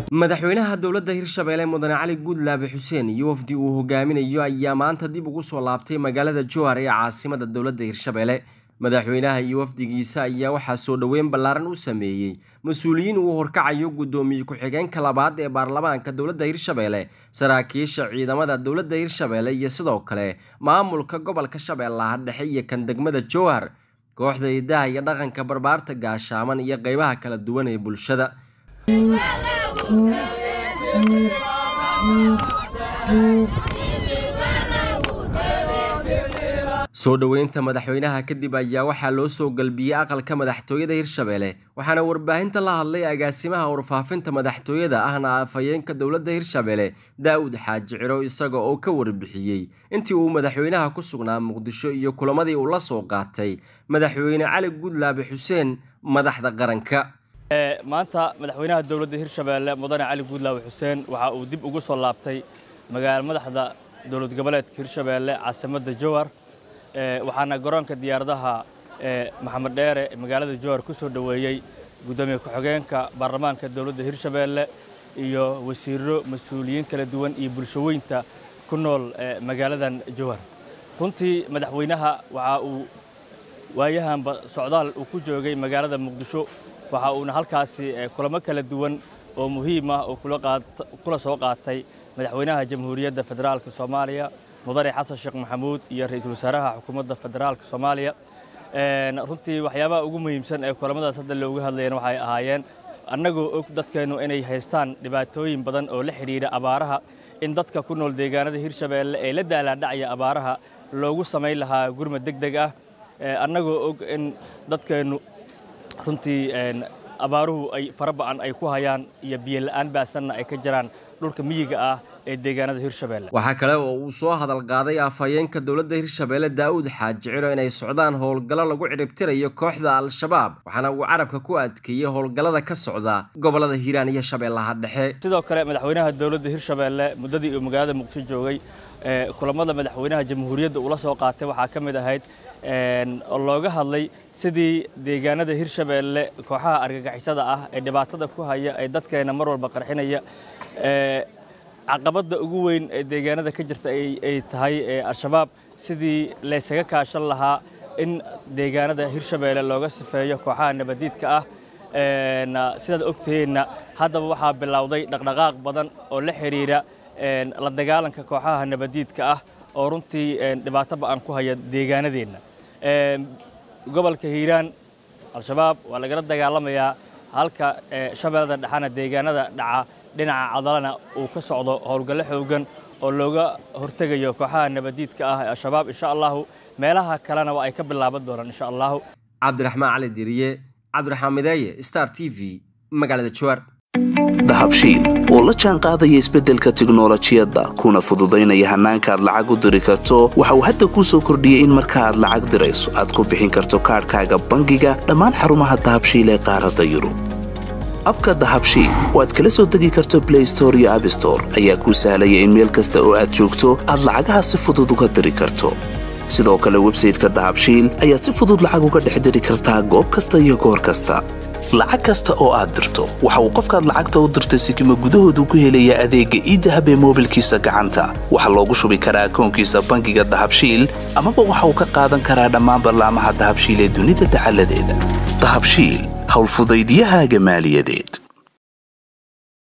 madaxweynaha dowladda hirshabeelle mudane cali guudlaabe xuseen iyo wafdi uu hogaaminayo ayaa maanta dib ugu soo laabtay magaalada jowhar ee caasimada dowladda hirshabeelle madaxweynaha iyo wafdigiisa ayaa waxaa soo dhoweyn ballaaran u sameeyey mas-uuliyiin uu horkacayo guddoomiye ku-xigeenka labaad ee baarlamaanka dowladda hirshabeelle saraakiisha ciidamada dowladda hirshabeelle iyo sidoo kale maamulka gobolka shabeellaha dhexe iyo kan degmada jowhar kooxda idaha iyo dhaqanka barbaarta gaashaaman iyo qeybaha kala duwan ee bulshada soo dhoweynta madaxweynaha kadib ayaa waxaa loo soo galbiyey aqalka madaxtooyada hirshabeelle waxaana warbaahinta la hadlay agaasimaha warfaafinta madaxtooyada ahna afhayeenka dowladda hirshabeelle daa-ud xaaji ciro isaga oo ka warbixiyey intii uu madaxweynaha ku sugnaa muqdisho iyo kulamadii uu la soo qaatay madaxweyne cali guudlaabe xuseen madaxda qaranka maanta madaxweynaha dowladda hirshabeelle mudane cali guudlaabe xuseen waxa uu dib ugu soo laabtay magaala madaxda dowlad goboleedka hirshabeelle caasimadda jowhar waxaana garoonka diyaaradaha maxamed dheere magaalada jowhar ku soo dhoweeyey guddoomiye ku-xigeenka baarlamaanka dowladda hirshabeelle iyo wasiirro mas-uuliyiin kala duwan iyo bulshaweynta ku nool magaaladan jowhar runtii madaxweynaha waxa uu waayahanba socdaal uu ku joogay magaalada muqdisho waxa uuna halkaasi kulamo kala duwan oo muhiim ah oo kula soo qaatay madaxweynaha jamhuuriyadda federaalka soomaaliya mudane xasan sheekh maxamuud iyo ra-iisul wasaaraha xukuumadda federaalka soomaaliya runtii waxyaabaha ugu muhiimsan ee kulamadaas hadda looga hadlayana waxay ahaayeen annagoo og dadkeennu inay haystaan dhibaatooyin badan oo la xidhiidha abaaraha in dadka ku nool deegaanada hirshabeelle ee la daalaadhacaya abaaraha loogu samayn lahaa gurmad deg deg ah annagoo og in dadkeennu runtii abaaruhu ay fara ba'an ay ku hayaan iyo biyola'aan baasanna ay ka jiraan dhulka miyiga ah ee deegaanada hirshabeelle waxaa kale oo uu soo hadal qaaday afhayeenka dowladda hirshabeelle daa'uud xaaji ciro inay socdaan howlgallo lagu ciribtirayo kooxda al-shabaab waxaana uu carabka ku adkeeyey howlgallada ka socda gobollada hiiraan iyo shabeellaha dhexe sidoo kale madaxweynaha dowladda hirshabeelle muddadii uu magaalada muqdisho joogay kulamada madaxweynaha jamhuuriyadda ula soo qaatay waxaa ka mid ahayd oo looga hadlay sidii deegaanada hirshabeelle kooxaha argagixisada ah ee dhibaatada ku haya ee dadkeena mar walba qarxinaya caqabadda ugu weyn ee deegaanada ka jirta ay tahay al-shabaab sidii laysaga kaashan lahaa in deegaanada hirshabeelle looga sifeeyo kooxaha nabadiidka ah sidaad ogtaheenna haddaba waxaa bilowday dhaqdhaqaaq badan oo la xidhiidha la dagaalanka kooxaha nabadiidka ah oo runtii dhibaato ba'an ku haya deegaanadeenna gobolka hiiraan al-shabaab waa lagala dagaalamayaa halka shabeellada dhexana deegaanada dhaca dhinaca cadalana uu ka socdo howlgallo xoogan oo looga hortegayo kooxaha nabadiidka ah ee al-shabaab insha allahu meelaha kalena waa ay ka bilaaban doonaan insha allahu cabdiraxmaan cali diriye cabdiraxmaan mideeye star t v magaalada jowar dahabshiil oo la jaan qaadaya isbeddelka tiknolojiyadda kuna fududaynaya hannaanka aad lacag u diri karto waxa uu hadda kuu soo kordhiyey in marka aad lacag dirayso aad ku bixin karto kaadhkaaga bangiga dhammaan xarumaha dahabshiil ee qaaradda yurub abka dahabshiil oo aad kala soo degi karto blay store iyo abstore ayaa kuu sahlaya in meel kasta oo aad joogto aad lacagaha si fudud uga diri karto sidoo kale websayteka dahabshiil ayaad si fudud lacag uga dhex diri kartaa goob kasta iyo goor kasta lacag kasta oo aad dirto waxa uu qofkaad lacagta u dirtay sikima gudahoodu ku helayaa adeegga iidahab ee moobilkiisa gacanta waxaa loogu shubi karaa akoonkiisa bangiga dahabshiil amaba waxa uu ka qaadan karaa dhammaan ballaamaha dahabshiil ee dunida dacaladeeda dahabshiil howlfudaydyahaaga maaliyadeed